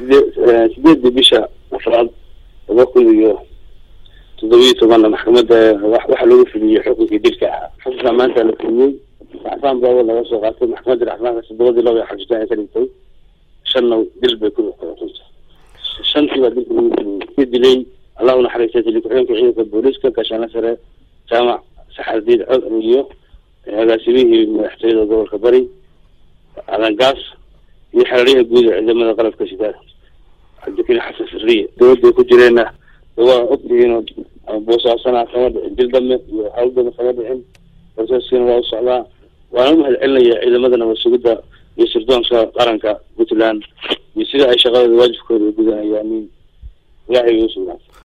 sidee sideedii bisha afraad laba kun iyo toddobiyo tobanna maxkamadda waxa lagu fuliyey xukunkii dilka ahaa xukunka maanta la fuliyey racfaan baa laga soo qaatay maxkamadda racfaanka toddobadii laba iyo xajitaan ay ka dhigtay shanna dil bay ku xukuntay shantii baa dilka lagu fuliyey dilay allah unaxariistay tili ku-xigeenka ciidanka booliiska gaashaana sare jaamac saxardiid cod iyo agaasimihii madaxtooyada gobolka bari adangaas iyo xeraryaha guud ee ciidamada qalabka sida cabdikariin xasan sirriye dawladday ku jireenna waa ogtihiinoo boosaasana kama dhicin dil dame iyo hawldame kama dhicin boosaskiina waa u socdaa waana u mahad celinaya ciidamada nabad sugidda iyo sirdoonka qaranka puntland iyo sida ay shaqadooda waajibkooda u gudanayaan ilaahay u sugnaa